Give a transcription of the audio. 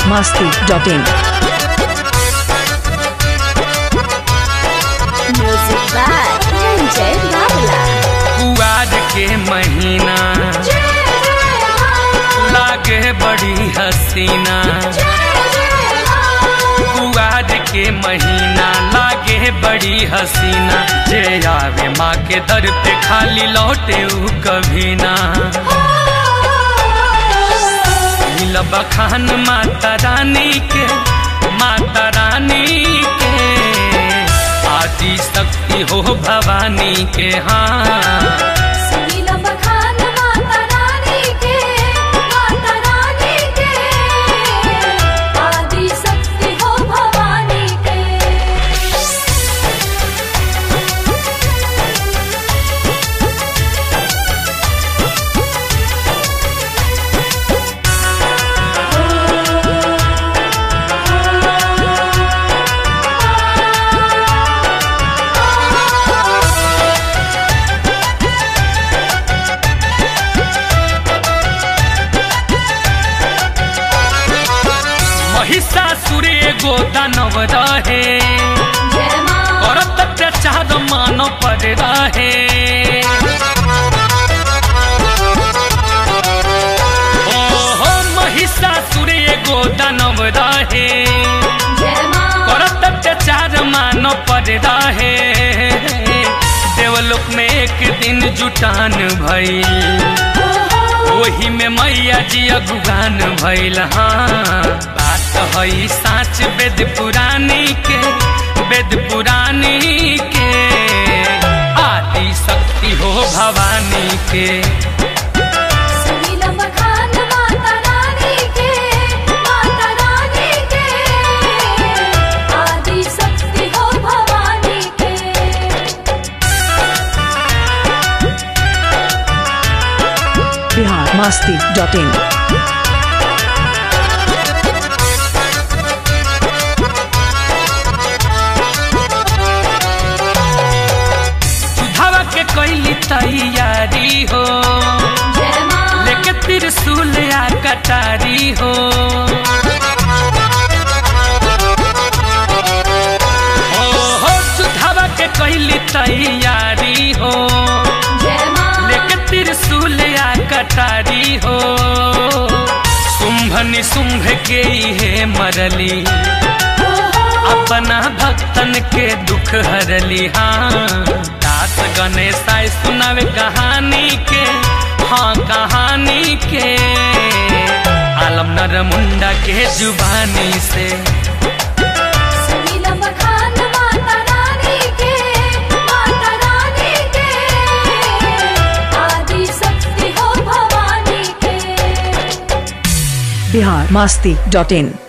biharmasti.in Music by Ranjay Babla. कुआर के महीना लागे बड़ी हसीना कुआर के महीना लागे बड़ी हसीना जे आवे माँ के दर पे खाली लौटे ऊ कभी ना मिलब खान माता रानी के माता रानी के आदि शक्ति हो भवानी के हाँ सुनीला बखान माता रानी के माता रानी के आदि शक्ति हो भवानी के महिषासुर एगो दानव रहे जय माँ औरत अत्याचार मानव पर रहे ओ हो महिषासुर एगो दानव रहे जय माँ औरत अत्याचार मानव पर रहे देवलोक में एक दिन जुटान भइल ओही में मैया जी अगुगान भइल हाँ बात हई साच वेद पुरानी के वेद पुरानी के आदि शक्ति हो भवानी के सुनीला बखान माता रानी के माता रानी के आदि शक्ति हो भवानी के biharmasti.in सुधावा के कैली तैयारी हो जय माँ लेके त्रिशूल आ कटारी हो ओ हो सुधावा के कैली तैयारी हो जय माँ लेके त्रिशूल आ कटारी हो शुंभ निशुंभ के हे मरली अपना भक्तन के दुख हरली हाँ दास गणेश आए सुनावे कहानी के हाँ कहानी के आलम नर मुंडा के जुबानी से सुनीला बखान माता रानी के माता रानी के आदि शक्ति हो भवानी के biharmasti.in